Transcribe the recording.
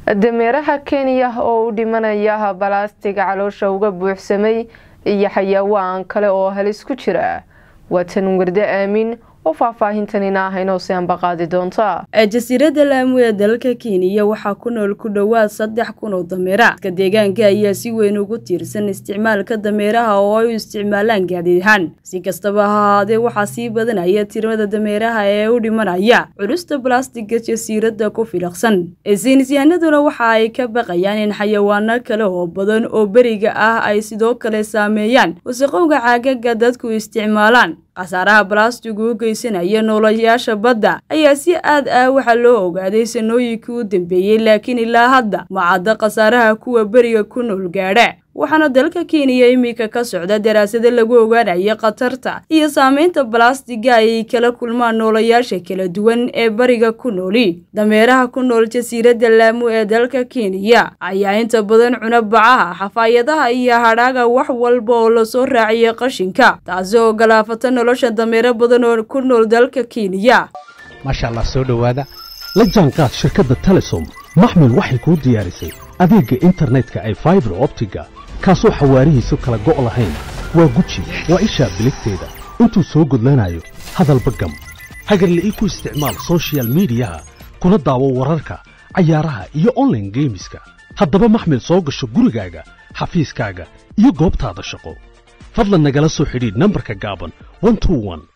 dameeraha kenya oo u dhimanaya balaastiga caloosha uga buuxsamay iyo xayawaan kale oo halis ku jira waa tan wardo aamin oo faahfaahintanina ah inoo si ambaqaadi doonta jasiiradda laamu ee dalka kenya waxaa ku nool ku dhowaad saddex kun oo dameera dadka deegaanka ayaa si weyn ugu tiirsan isticmaalka dameeraha oo ay u isticmaalaan gaadiidhaan si kastaba ha ahaadee waxaa sii badanaya tirada dameeraha ee u dhimanaya culusta balastiga jasiiradda ku filaqsan saynisyahanaduna waxa ay ka baqayaan in xayawaano kale oo badan oo beriga ah ay sidoo kale saameeyaan wasaqowga caagaga dadku isticmaalaan khasaaraha balastigu u geysanaya noolayaasha badda ayaa si aad ah waxaa loo ogaaday sanooyinkii u dambeeyey laakiin ilaa hadda ma cadda khasaaraha kuwa beriga ku nool gaadha waxaana dalka kenya iminka ka socda daraasado lagu ogaanaya khatarta iyo saameynta balastiga ay kala kulmaan noolayaasha kala duwan ee bariga ku nooli dameeraha ku nool jasiiradda laamu ee dalka kenya ayaa inta badan cuna bacaha xafaayadaha iyo hadhaaga wax walba oo lasoo raaciyay qashinka taasi oo galaafata nolosha dameero badan oo ku nool dalka kenya maasha allah soo dhowaada la jaanqaad shirkadda telesom maxmil waxay kuu diyaarisay adeegga internetka ay faibar optiga kaasoo xawaarihiisu kala go' lahayn waa guji waa ishaa biligteeda intuu soo gudlanayo hadalba gam hagarla'ii ku isticmaal sochial midiyaha kuna daawo wararka cayaaraha iyo onlaine geemiska haddaba maxmil soo gasho gurigaaga xafiiskaaga iyo goobtaada shaqo fadlan nagala soo xidhiidh nambarka gaaban